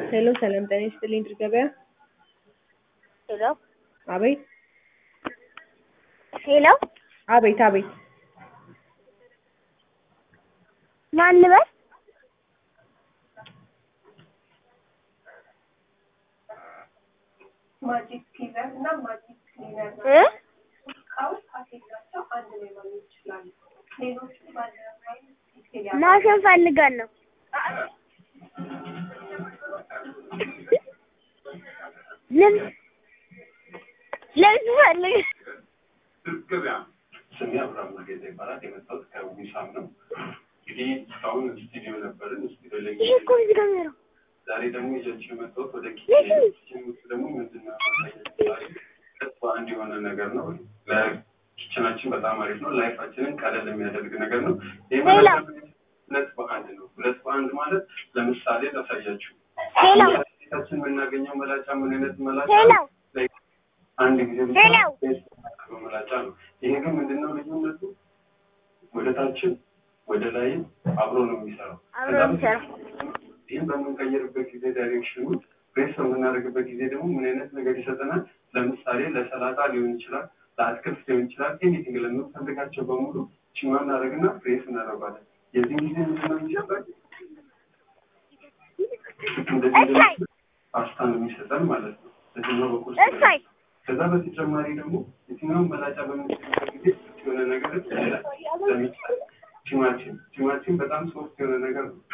ሄሎ ሰላም ጤና ይስጥልኝ ድር ገበያ። ሄሎ አቤት ሄሎ አቤት አቤት ማን ልበል? ማጂክ ክሊነር እና ማጂክ ክሊነር እ እቃዎች ፓኬጅ ናቸው። አንድ ላይ ማግኘት ይችላሉ። ሌሎቹ ባለሙያ ዲቴል ማሽን ፈልጋለሁ። ልብስ ልብስ ፈልግ ገበያ ስሜ አብርሃም መርጌታ ይባላል። የመጣሁት ከዊሳም ነው። እንግዲህ እስካሁን ስቱዲዮ ነበርን። ስቱዲዮ ላይ ይሄ እኮ እዚህ ጋር ነው። ዛሬ ደግሞ ይዣችሁ የመጣሁት ወደ ይሄ ኪችን ኪችን ውስጥ ደግሞ ምንድን ነው ማሳየት በአንድ የሆነ ነገር ነው። ለኪችናችን በጣም አሪፍ ነው። ላይፋችንን ቀለል የሚያደርግ ነገር ነው። ይህ ሌላ? ማለት ደግሞ ሁለት በአንድ ነው። ሁለት በአንድ ማለት ለምሳሌ ላሳያችሁ። ሌላ? ቤታችን የምናገኘው መላጫ ምን አይነት መላጫ ሌላ? ነው? Like አንድ ጊዜ ብቻ ሌላ? የሚያደርገው መላጫ ነው። ይሄ ግን ምንድነው ልዩነቱ? ወደ ታችን ወደ ላይም አብሮ ነው የሚሰራው። አብሮ ነው የሚሰራው። ይህም በምንቀይርበት ጊዜ ዳይሬክሽኑ ፕሬስ በምናደርግበት ጊዜ ደግሞ ምን አይነት ነገር ይሰጠናል? ለምሳሌ ለሰላጣ ሊሆን ይችላል፣ ለአትክልት ሊሆን ይችላል። ኤኒቲንግ ለምንፈልጋቸው በሙሉ ችማ እናደርግና ፕሬስ እናደርጋለን። የዚህን ጊዜ ምንድነው የሚሰጠን? እንደዚህ እሰይ! ፓስታ ነው የሚሰጠን ማለት ነው። በዚህኛው በኩል እሰይ! ከዛ በተጨማሪ ደግሞ የትኛውን መላጫ በምንችልበት ጊዜ የሆነ ነገር ይላል። ለምሳሌ ቲማቲም ቲማቲም በጣም ሶፍት የሆነ ነገር ነው።